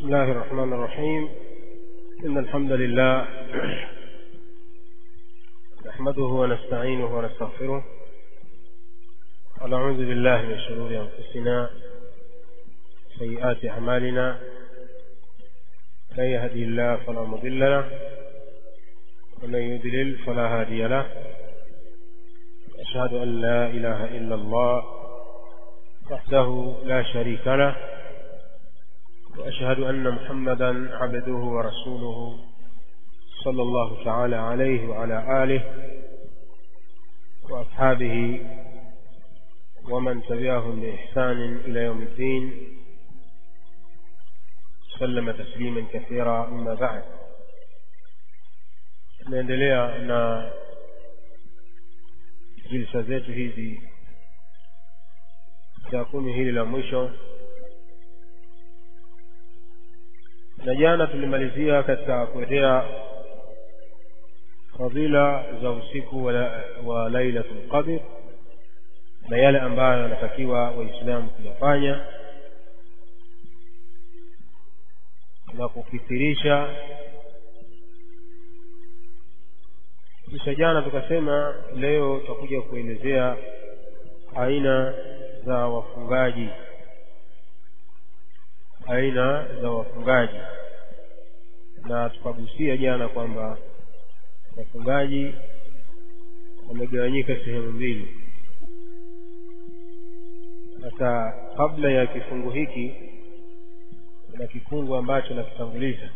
بسم الله الرحمن الرحيم إن الحمد لله نحمده ونستعينه ونستغفره ونعوذ بالله من شرور أنفسنا سيئات أعمالنا من يهدي الله فلا مضل له ومن يضلل فلا هادي له أشهد أن لا إله إلا الله وحده لا شريك له وأشهد أن محمدا عبده ورسوله صلى الله تعالى عليه وعلى آله وأصحابه ومن تبعهم بإحسان إلى يوم الدين سلم تسليما كثيرا أما بعد tunaendelea na jilsa zetu hizi za kumi hili la mwisho na jana tulimalizia katika kuendea fadhila za usiku wa, wa lailatul qadr na yale ambayo yanatakiwa waislamu kuyafanya na kukithirisha kisha jana tukasema leo tutakuja kuelezea aina za wafungaji aina za wafungaji na tukagusia jana kwamba wafungaji wamegawanyika sehemu mbili sasa kabla ya kifungu hiki kuna kifungu ambacho nakitanguliza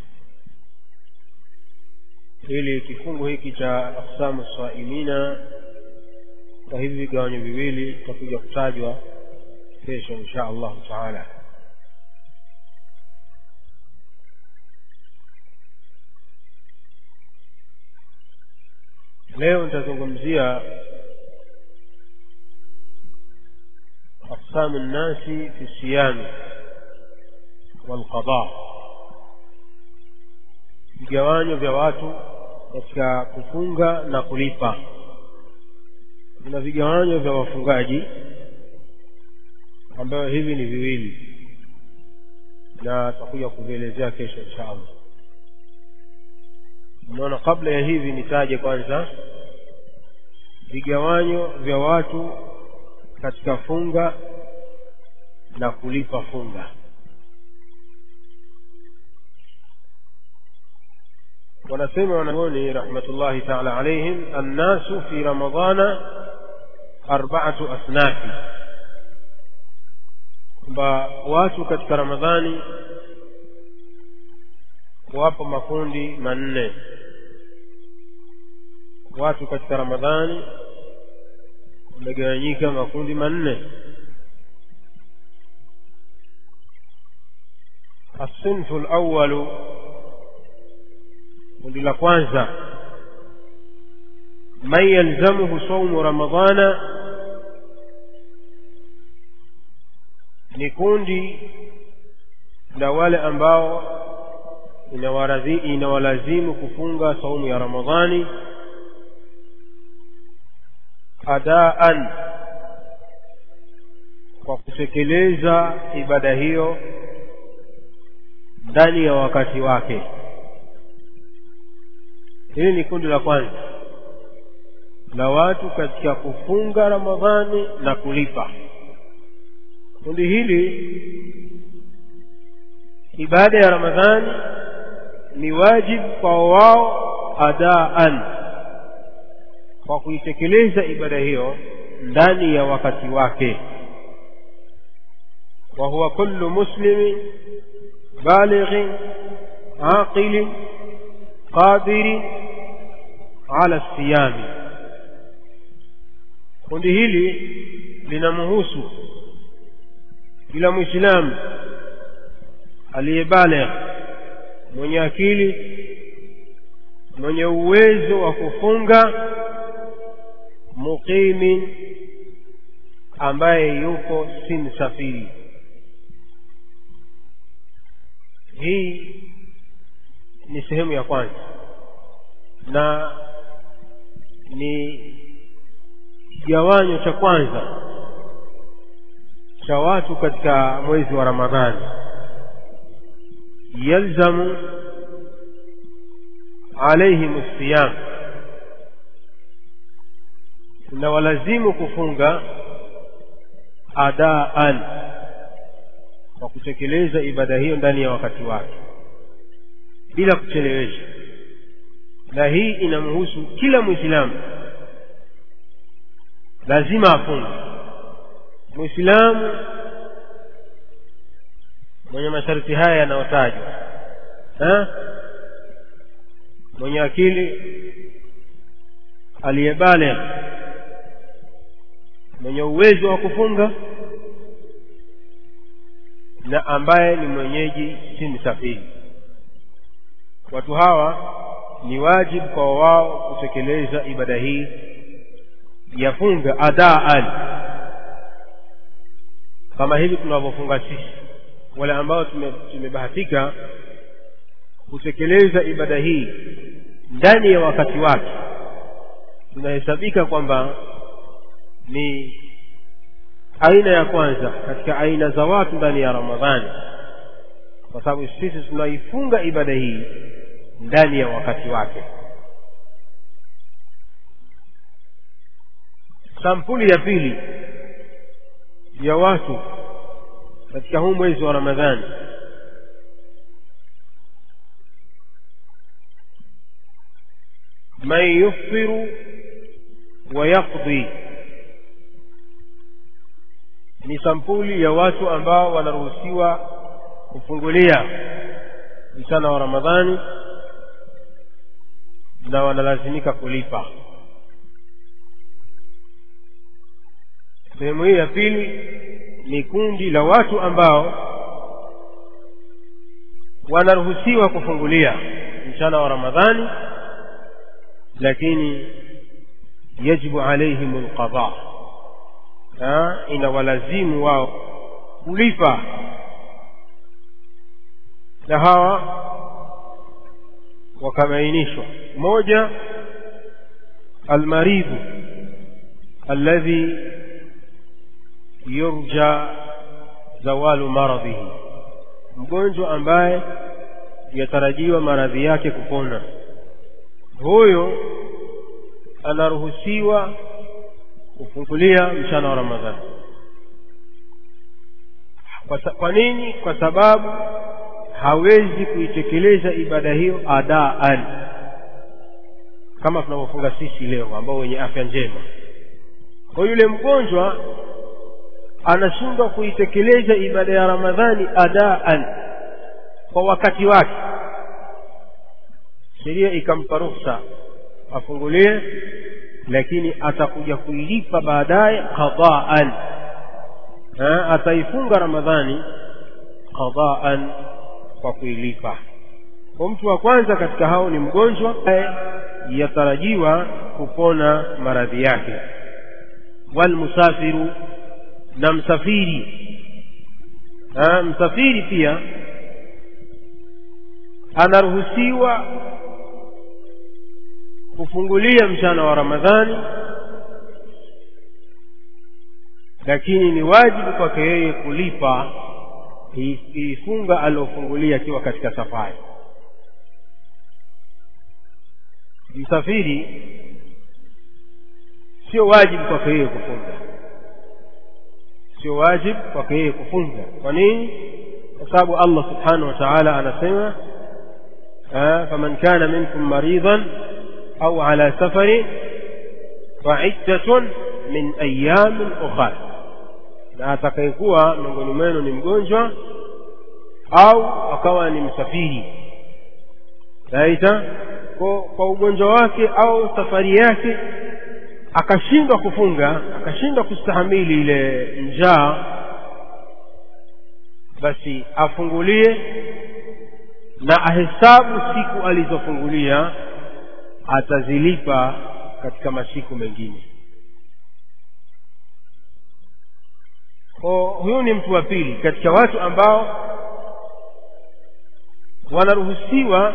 ili kifungu hiki cha aksamu saimina kwa hivi vigawanyo viwili tutakuja kutajwa kesho insha allahu taala leo nitazungumzia أقسام الناس في الصيام والقضاء vigawanyo vya watu katika kufunga na kulipa kuna vigawanyo vya wafungaji ambayo hivi ni viwili na tutakuja kuvielezea kesho insha allah unaona kabla ya hivi nitaje kwanza vigawanyo vya watu katika funga na kulipa funga wanasema wanaoni rahmatullahi taala alaihim annasu fi ramadana arbaatu asnafi kwamba watu katika ramadhani wapo makundi manne watu katika ramadhani wamegawanyika makundi manne الصنف الأول kundi la kwanza man yalzamuhu saumu ramadana ni kundi la wale ambao inawalazimu kufunga saumu ya ramadhani adaan kwa kutekeleza ibada hiyo ndani ya wakati wake hili ni kundi la kwanza la watu katika kufunga ramadhani na kulipa kundi hili ibada ya ramadhani ni wajibu kwa wao adaan kwa kuitekeleza ibada hiyo ndani ya wakati wake wa huwa kullu muslimin balighin aqilin qadirin ala siyami kundi hili linamhusu kila mwislamu aliyebaligh mwenye akili mwenye uwezo wa kufunga muqimin ambaye yuko si msafiri hii ni sehemu ya kwanza na ni kigawanyo cha kwanza cha watu katika mwezi wa ramadhani yalzamu alaihim siyam na walazimu kufunga adaan kwa kutekeleza ibada hiyo ndani ya wakati wake bila kuchelewesha na hii inamhusu kila mwislamu lazima afunge mwislamu mwenye masharti haya yanayotajwa mwenye akili aliyebaligh mwenye uwezo wa kufunga na ambaye ni mwenyeji si msafiri watu hawa ni wajibu kwa wao kutekeleza ibada hii ya funga adaan kama hivi tunavyofunga sisi wale ambao tumebahatika kutekeleza ibada hii ndani ya wakati wake tunahesabika kwamba ni aina ya kwanza katika aina za watu ndani ya ramadhani kwa sababu sisi tunaifunga ibada hii ndani ya wakati wake sampuli ya pili ya watu katika huu mwezi wa ramadhani man yuftiru wa yaqdi ni sampuli ya watu ambao wanaruhusiwa kufungulia mchana wa ramadhani na wanalazimika kulipa sehemu hii ya pili ni kundi la watu ambao wanaruhusiwa kufungulia mchana wa ramadhani lakini yajibu alaihim lqada inawalazimu wao kulipa na hawa wakabainishwa moja almaridhu alladhi yurja zawalu maradhihi mgonjwa ambaye yatarajiwa maradhi yake kupona huyo anaruhusiwa kufungulia mchana wa ramadhani kwa, kwa nini kwa sababu hawezi kuitekeleza ibada hiyo adaan kama tunavyofunga sisi leo ambao wenye afya njema kwa yule mgonjwa anashindwa kuitekeleza ibada ya ramadhani adaan kwa wakati wake sheria ikampa ruhusa afungulie lakini atakuja kuilipa baadaye qadaan ataifunga ramadhani qadaan kwa kuilipa kwa mtu wa kwanza katika hao ni mgonjwa yatarajiwa kupona maradhi yake walmusafiru na msafiri ha, msafiri pia anaruhusiwa kufungulia mchana wa ramadhani lakini ni wajibu kwake yeye kulipa ifunga aliofungulia akiwa katika safari msafiri sio wajibu kwake yeye kufunga sio wajibu kwake yeye kufunga kwa nini kwa sababu allah subhanahu wa taala anasema faman kana minkum maridhan au ala safari faiddatun min ayamin ukhar na atakayekuwa miongoni mwenu ni mgonjwa au akawa ni msafiri saita kwa, kwa ugonjwa wake au safari yake akashindwa kufunga akashindwa kustahamili ile njaa basi afungulie na ahesabu siku alizofungulia atazilipa katika masiku mengine huyu ni mtu wa pili katika watu ambao wanaruhusiwa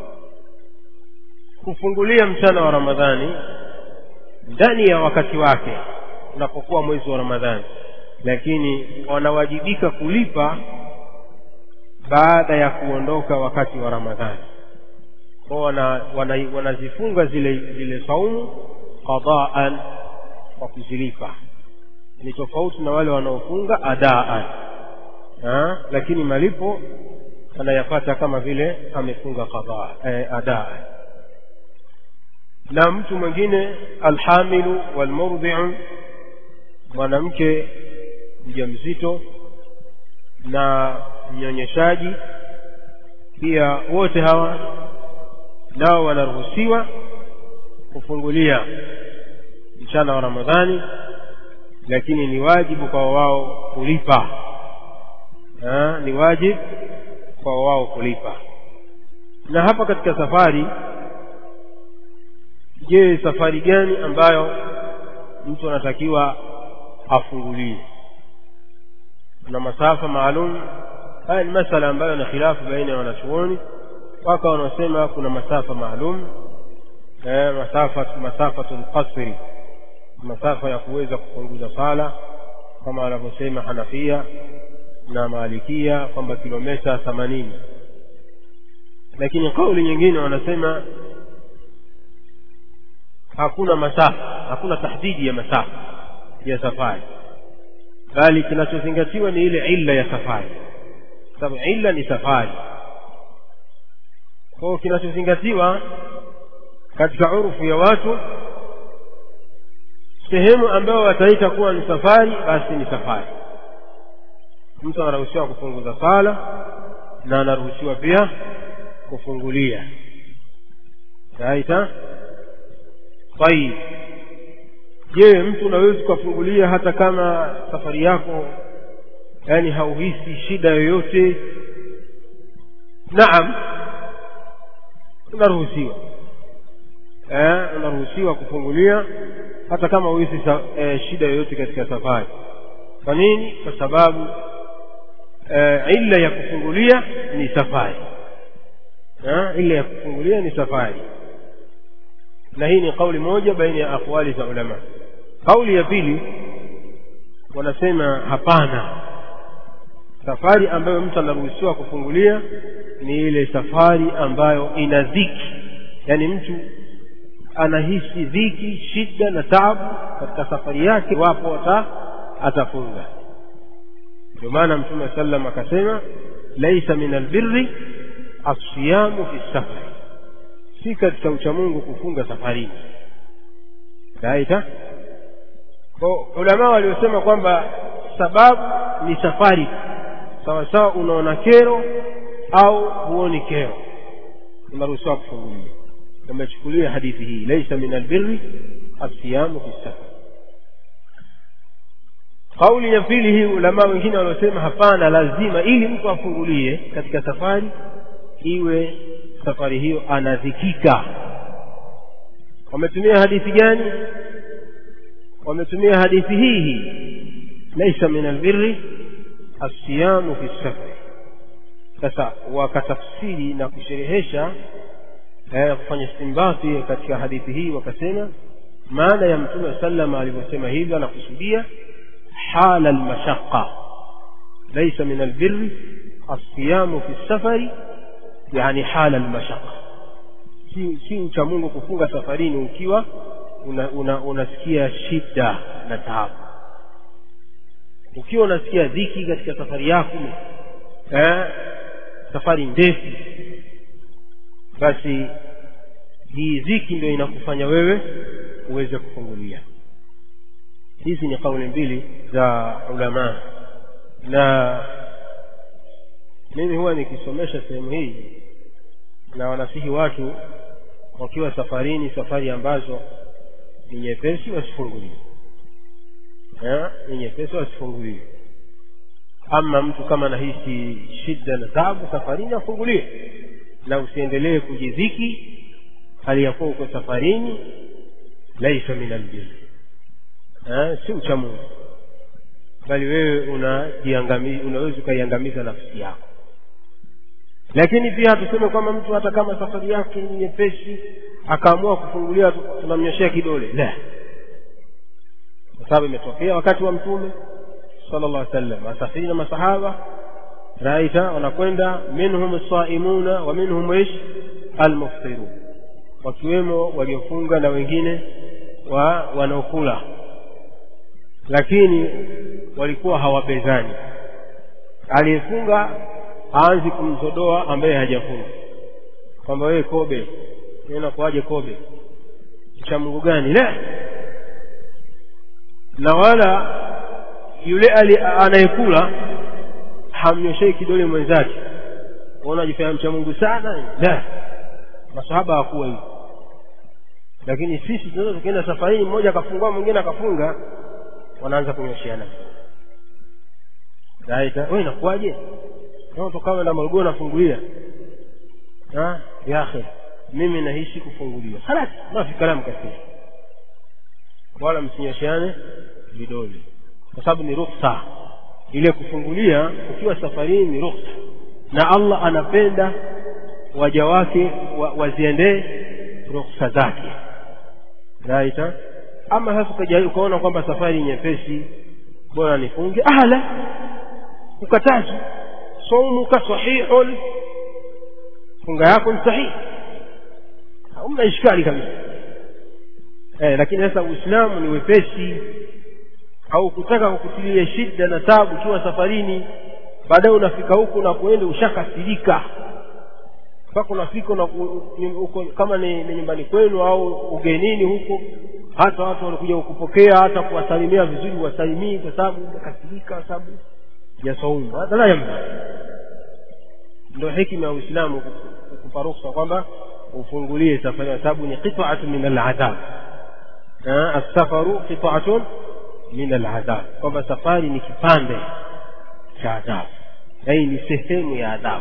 kufungulia mchana wa ramadhani ndani ya wakati wake unapokuwa mwezi wa ramadhani lakini wanawajibika kulipa baada ya kuondoka wakati wa ramadhani kwao wana, wana, wanazifunga zile zile saumu qadaan kwa kuzilipa ni tofauti na wale wanaofunga adaan ha? lakini malipo anayapata kama vile amefunga qadhaa eh, adaan na mtu mwingine alhamilu walmurdhiu mwanamke mjamzito na mnyonyeshaji pia wote hawa nao wanaruhusiwa kufungulia mchana wa ramadhani lakini ni wajibu kwa wao kulipa ha, ni wajibu kwa wao kulipa na hapa katika safari je safari gani ambayo mtu anatakiwa afungulie kuna masafa maalum haya ni masala ambayo na khilafu baina ya wanachuoni waka wanaosema kuna masafa maalum eh, masafa masafatu lqasri masafa ya kuweza kupunguza sala kama wanavyosema hanafia na maalikia kwamba kilometa themanini lakini kauli nyingine wanasema hakuna masafa hakuna tahdidi ya masafa ya safari bali kinachozingatiwa ni ile illa ya safari sababu illa ni safari kwao kinachozingatiwa katika urufu ya watu sehemu ambayo wataita kuwa ni safari basi ni safari mtu anaruhusiwa kupunguza sala na anaruhusiwa pia kufungulia taita tayib je mtu unaweza ukafungulia hata kama safari yako yaani hauhisi shida yoyote naam unaruhusiwa eh, unaruhusiwa kufungulia hata kama huhisi eh, shida yoyote katika safari kwa nini kwa sababu eh, illa ya kufungulia ni safari eh, illa ya kufungulia ni safari na hii ni kauli moja baina ya aqwali za ulama kauli ya pili wanasema hapana safari ambayo mtu anaruhusiwa kufungulia ni ile safari ambayo ina dhiki yaani mtu anahisi dhiki shida na taabu katika safari yake wapo ata atafunga ndio maana mtume wa sallam akasema laisa min albirri alsiyamu fi safari si katika uchamungu kufunga safarini raita ko ulamaa waliosema kwamba sababu ni safari sawa sawa unaona kero au huoni kero unaruhusiwa kufungulia wamechukulia hadithi hii laisa min albirri alsiyamu fi safar kauli ya pili hii ulamaa wengine waliosema hapana lazima ili mtu afungulie katika safari iwe safari hiyo anadhikika wametumia hadithi gani wametumia hadithi hii hii laisa min albirri alsiyamu fi safari sasa wakatafsiri na kusherehesha eh, kufanya istimbati katika hadithi hii wakasema maana ya mtume wa sallam alivyosema hivyo anakusudia hala almashaqa laisa min albirri alsiyamu fi safari yani hala almashaqa si, si ucha mungu kufunga safarini ukiwa unasikia una, una shida na taabu ukiwa unasikia dhiki katika safari yako eh, safari ndefu basi hii dhiki ndio inakufanya wewe uweze kufungulia hizi ni kauli mbili za ulamaa na mimi huwa nikisomesha sehemu hii na wanasihi watu wakiwa safarini safari ambazo ni nyepesi wasifungulie ni nyepesi wasifungulie ama mtu kama anahisi shida na tabu safarini afungulie na usiendelee kujidhiki hali ya kuwa uko safarini laisa min albiri si ucha mungu bali wewe unaweza ukaiangamiza nafsi yako lakini pia tuseme kwamba mtu hata kama safari yake ni nyepesi akaamua kufungulia tunamnyoshea kidole la kwa sababu imetokea wakati wa mtume sala llah sallam asafiri na masahaba raita wanakwenda minhum saimuna wa minhum ish almuftirun wakiwemo waliofunga na wengine wa wanaokula lakini walikuwa hawapezani aliyefunga aanzi kumzodoa ambaye hajafunga kwamba wewe kobe nakuaje kobe cha mungu gani la na wala yule anayekula hamnyoshei kidole mwenzake waona jifanya mcha mungu sana la masahaba hawakuwa hivi lakini sisi tunaweza tukienda safarini mmoja akafungua mwingine akafunga wanaanza kunyosheana raita wewe inakuwaje tokawa na malugoo nafungulia ya akhi mimi nahisi kufunguliwa halas mafi kalamu kathiri wala msinyosheane vidole kwa sababu ni rukhsa ile kufungulia ukiwa safarini ni rukhsa na allah anapenda waja wake wa, waziendee rukhsa zake raita ama sasa ukaona kwamba safari nyepesi bora nifunge ahla ukatazi saumuka sahihun funga yako ni sahihi hamna ishkali kabisa eh, lakini sasa uislamu ni wepesi au kutaka kukutilia shida na tabu ukiwa safarini baadaye unafika huku na kuenda ushakasirika mpaka unafika na uko kama ni, ni nyumbani kwenu au ugenini huko hata watu walikuja kukupokea hata kuwasalimia vizuri wasalimii kwa sababu umekasirika kwa sababu ya saumu hata la yamna ndio hikima ya uislamu kukupa ruhusa kwamba ufungulie safari kwa sababu ni qit'atu min al'adab as-safaru qit'atun min al'adab kwamba safari ni kipande cha adhabu yaani ni sehemu ya adhabu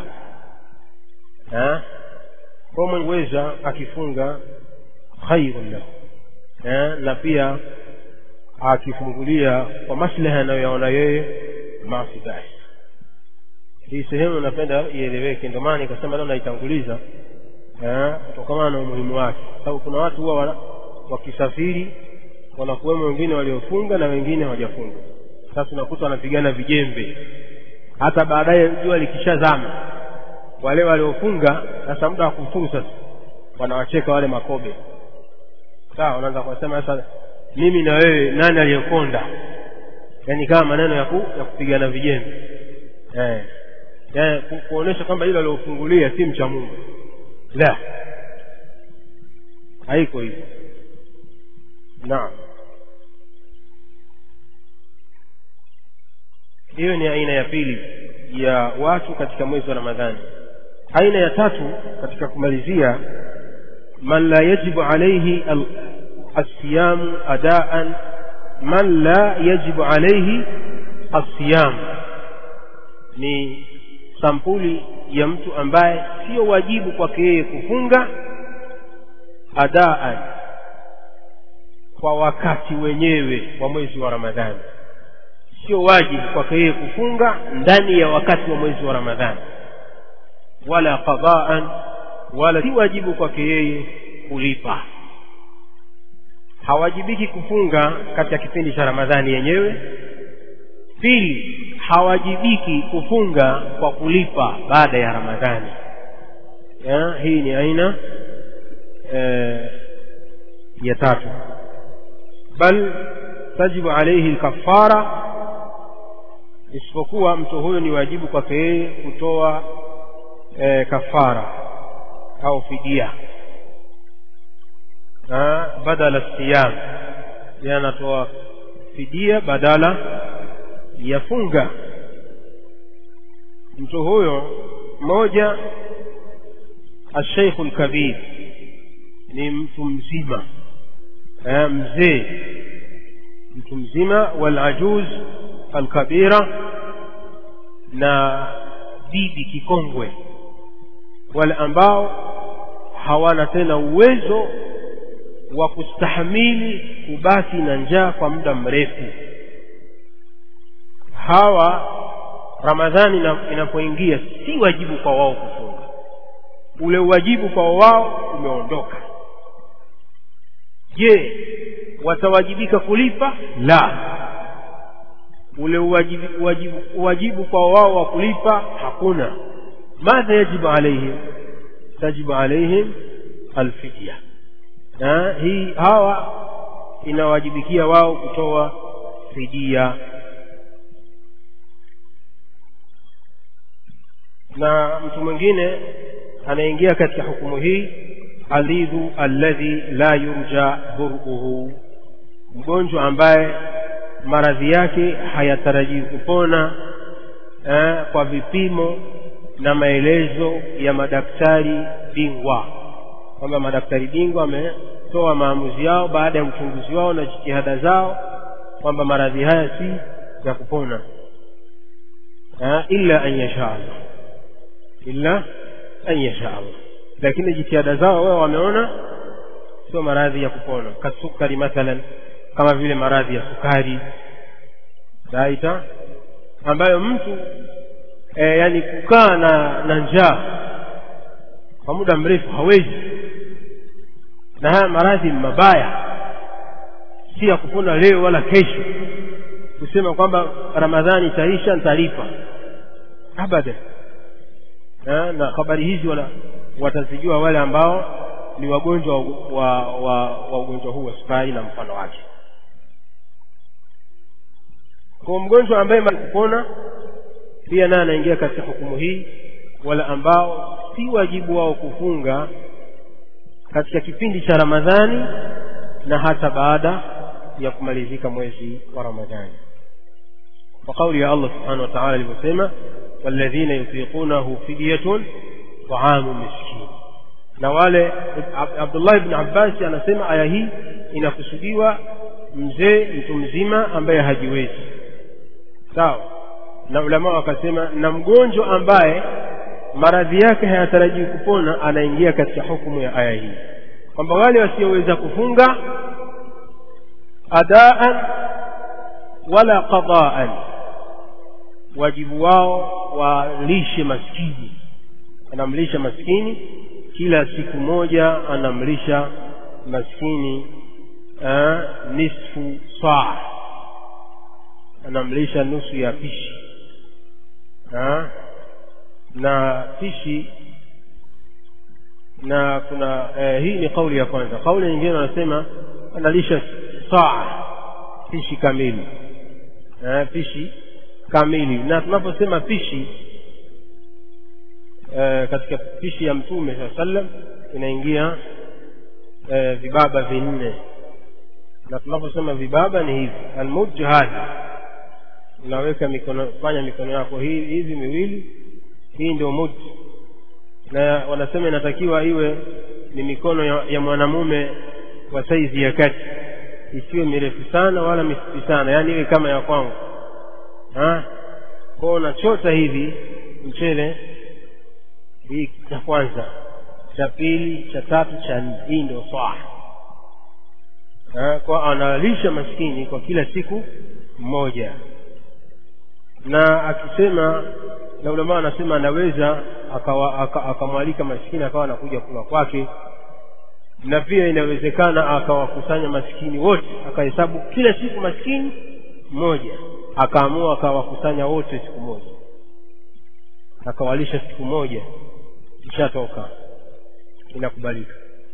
kwa mweza akifunga khairun lahu na pia akifungulia kwa maslaha anayoyaona yeye mafi basi hii sehemu napenda ieleweke ndio maana nikasema leo naitanguliza kutokana na umuhimu wake sababu kuna watu huwa wakisafiri wanakuwemo wengine waliofunga na wengine hawajafunga sasa unakuta wanapigana vijembe hata baadaye jua likishazama wale waliofunga sasa muda wa kufuru sasa wanawacheka wale makobe sawa wanaanza kusema sasa mimi na wewe nani aliyekonda yaani kama maneno ya, ku, ya kupigana vijembe eh. eh, ku, kuonesha kwamba hilo aliofungulia si mcha mungu la haiko hivyo naam hiyo ni aina ya pili ya watu katika mwezi wa ramadhani aina ya tatu katika kumalizia man la yajibu alaihi alsiyamu adaan man la yajibu alaihi alsiyamu ni sampuli ya mtu ambaye sio wajibu kwake yeye kufunga adaan kwa wakati wenyewe wa mwezi wa ramadhani sio wajibu kwake yeye kufunga ndani ya wakati wa mwezi wa ramadhani wala qadaan wala si wajibu kwake yeye kulipa hawajibiki kufunga katika kipindi cha ramadhani yenyewe pili hawajibiki kufunga kwa kulipa baada ya ramadhani ya, hii ni aina e, ya tatu bal tajibu alaihi lkafara isipokuwa mtu huyo ni wajibu kwake yeye kutoa e, kafara au fidia badala siyam ye anatoa fidia badala ya funga mtu huyo mmoja asheikhu lkabir ni mtu mzima eh, mzee mtu mzima walajuz alkabira na bibi kikongwe wale ambao hawana tena uwezo wa kustahamili kubaki na njaa kwa muda mrefu hawa ramadhani inapoingia si wajibu kwa wao kufunga ule uwajibu kwa wao umeondoka je watawajibika kulipa la ule uwajibu, uwajibu, uwajibu kwa wao wa kulipa hakuna madha yajibu alaihim tajibu alaihim alfidya na hii hawa inawajibikia wao kutoa fidia na mtu mwingine anaingia katika hukumu hii alidhu alladhi la yurja buruhu mgonjwa ambaye maradhi yake hayatarajii kupona eh, kwa vipimo na maelezo ya madaktari bingwa kwamba madaktari bingwa wametoa maamuzi yao baada ya uchunguzi wao na jitihada zao kwamba maradhi haya si ya kupona eh, illa an yasha Allah illa an yasha Allah lakini jitihada zao wao wameona sio maradhi ya kupona kasukari mathalan kama vile maradhi ya sukari taita ambayo mtu e, yani kukaa na na njaa kwa muda mrefu hawezi na haya maradhi mabaya si ya kupona leo wala kesho kusema kwamba ramadhani itaisha nitalipa abada na, na habari hizi wala watazijua wale ambao ni wagonjwa wa, wa, wa ugonjwa huu wa sukari na mfano wake kwa mgonjwa ambaye kupona pia naye anaingia katika hukumu hii wale ambao si wajibu wao kufunga katika kipindi cha ramadhani na hata baada ya kumalizika mwezi wa ramadhani kwa kauli ya allah subhanahu wa taala alivyosema walladhina yutiqunahu fidyatun taamu miskin na wale abdullah ibn abbasi anasema aya hii inakusudiwa mzee mtu mzima ambaye hajiwezi sawa na ulama wakasema na mgonjwa ambaye maradhi yake hayatarajii kupona anaingia katika hukumu ya aya hii kwamba wale wasioweza kufunga adaan wala qadaan wajibu wao walishe maskini anamlisha maskini kila siku moja anamlisha maskini uh, nisfu saa anamlisha nusu ya pishi ha? na pishi na kuna eh, hii ni kauli ya kwanza kauli nyingine wanasema analisha saa pishi kamili eh, pishi kamili na tunaposema pishi eh, katika pishi ya mtume saa sallam inaingia eh, vibaba vinne na tunaposema vibaba ni hivi almujju hadhi unaweka mikono fanya mikono yako hii hivi miwili hii ndio mujju na wanasema inatakiwa iwe ni mikono ya, ya mwanamume wa saizi ya kati isiwe mirefu sana wala mifupi sana yaani iwe kama ya kwangu kwao unachota hivi mchele hii cha kwanza cha pili cha tatu cha nne hii ndio swaa kwa analisha maskini kwa kila siku mmoja na akisema na ulama anasema anaweza akamwalika maskini akawa anakuja kula kwake na pia inawezekana akawakusanya maskini wote akahesabu kila siku maskini mmoja akaamua akawakusanya wote siku moja akawalisha siku moja ishatoka inakubalika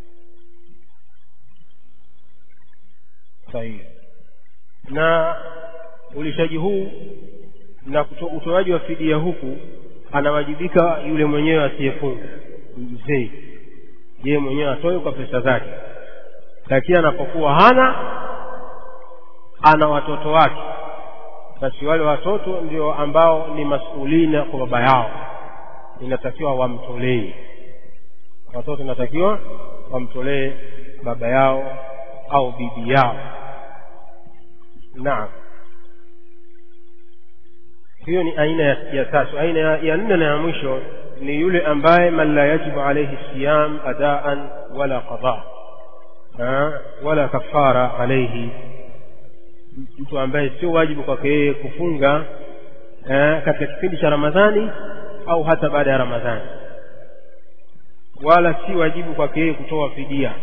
sahihi na ulishaji huu na utoaji wa fidia huku anawajibika yule mwenyewe asiyefunga mzee yeye mwenyewe atoe kwa pesa zake lakini anapokuwa hana ana watoto wake basi wale watoto ndio ambao ni masulina kwa baba yao inatakiwa wamtolee watoto inatakiwa wamtolee baba yao au bibi yao naam hiyo ni aina ya, ya tatu aina ya, ya nne na ya mwisho ni yule ambaye man la yajibu alaihi siyam adaan wala qada wala kafara alaihi mtu ambaye sio wajibu kwake yeye kufunga eh, katika kipindi cha ramadhani au hata baada ya ramadhani wala si wajibu kwake yeye kutoa fidia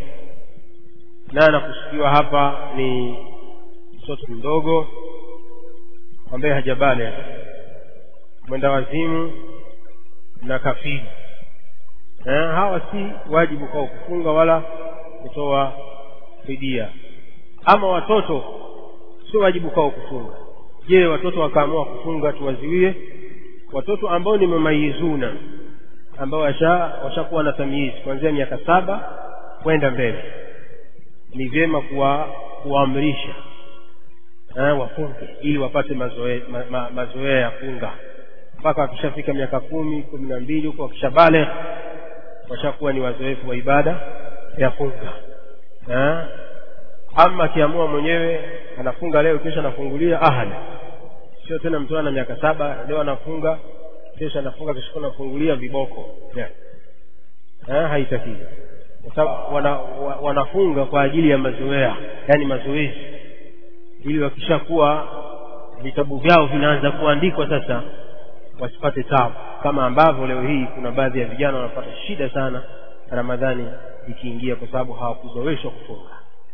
na anakusudiwa hapa ni mtoto mdogo ambaye hajabale mwenda wazimu na kafiri eh, hawa si wajibu kwao kufunga wala kutoa fidia ama watoto sio wajibu kwao kufunga je watoto wakaamua kufunga tuwaziwie watoto ambao ni mamayizuna ambao washakuwa washa na tamyizi kuanzia miaka saba kwenda mbele ni vyema kuwa kuwaamrisha eh, wafunge ili wapate mazoea ma, ma, mazoea ya funga mpaka wakishafika miaka kumi kumi na mbili huko wakishabale washakuwa ni wazoefu wa ibada ya funga eh? ama akiamua mwenyewe anafunga leo kesho anafungulia ahali sio tena mtu ana miaka saba leo anafunga kesho anafunga kesho anafungulia viboko yeah. eh, haitakii kwa sababu wana, wa, wanafunga kwa ajili ya mazoea yani mazoezi ili wakishakuwa vitabu vyao vinaanza kuandikwa sasa wasipate tabu kama ambavyo leo hii kuna baadhi ya vijana wanapata shida sana ramadhani ikiingia kwa sababu hawakuzoeshwa kufunga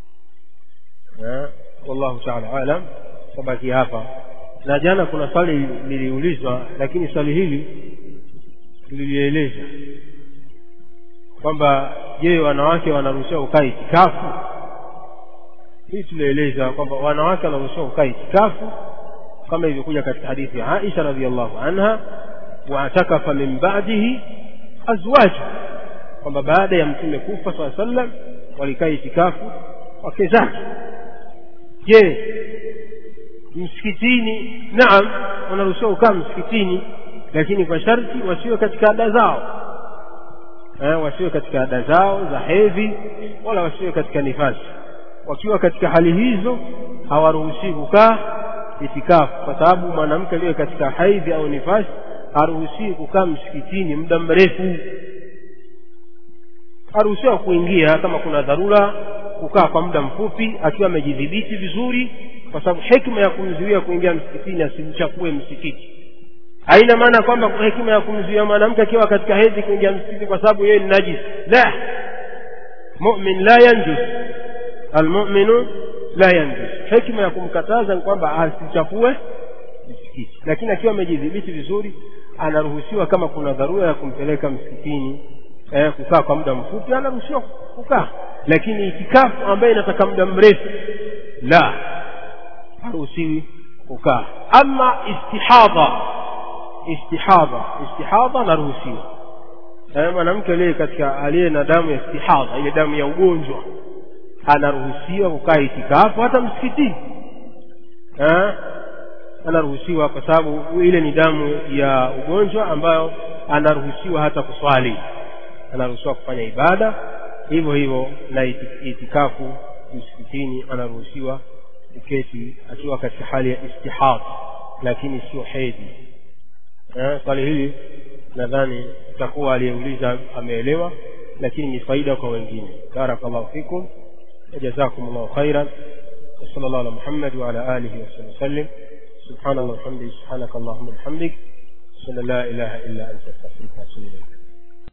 wallahu taala alam tabaki hapa na jana kuna swali liliulizwa lakini swali hili tulilieleza kwamba je wanawake wanaruhusiwa kukaa itikafu hii tulieleza kwamba wanawake wanaruhusiwa kukaa itikafu kama ilivyokuja katika hadithi ya Aisha radhiallahu anha waatakafa min ba'dihi azwaju kwamba baada ya mtume kufa saa sallam walikaa itikafu wake zake je msikitini naam wanaruhusiwa kukaa msikitini lakini kwa sharti wasiwe katika ada zao eh, wasiwe katika ada zao za hedhi wala wasiwe katika nifasi wakiwa katika hali hizo hawaruhusiwi kukaa itikafu kwa sababu mwanamke aliye katika haidhi au nifasi haruhusiwi kukaa msikitini muda mrefu haruhusiwa kuingia kama kuna dharura kukaa kwa muda mfupi akiwa amejidhibiti vizuri kwa sababu hekima ya kumzuia kuingia msikitini asimchafue msikiti haina maana kwamba hekima ya kumzuia mwanamke akiwa katika hedhi kuingia msikiti kwa sababu yeye ni najis la mumin la yanjus almuminu la yanjus hekima ya kumkataza ni kwamba asichafue msikiti lakini akiwa amejidhibiti vizuri anaruhusiwa kama kuna dharura ya kumpeleka msikitini eh, kukaa kwa muda mfupi anaruhusiwa kukaa lakini itikafu ambaye inataka muda mrefu la haruhusiwi kukaa ama istihadha istihadha istihadha anaruhusiwa eh, mwanamke aliye katika aliye na damu ya istihadha ile damu ya ugonjwa anaruhusiwa kukaa itikafu hata msikitini eh, anaruhusiwa kwa sababu ile ni damu ya ugonjwa ambayo anaruhusiwa hata kuswali anaruhusiwa kufanya ibada hivyo hivyo na itikafu msikitini anaruhusiwa kuketi akiwa katika hali ya istihad lakini sio hedhi eh, swali hili nadhani itakuwa aliyeuliza ameelewa lakini ni faida kwa wengine barakallahu fikum وجزاكم الله خيرا وصلى الله على محمد وعلى آله وصحبه وسلم سبحان الله وبحمده سبحانك اللهم وبحمدك أشهد أن لا إله إلا أنت أستغفرك وأتوب إليك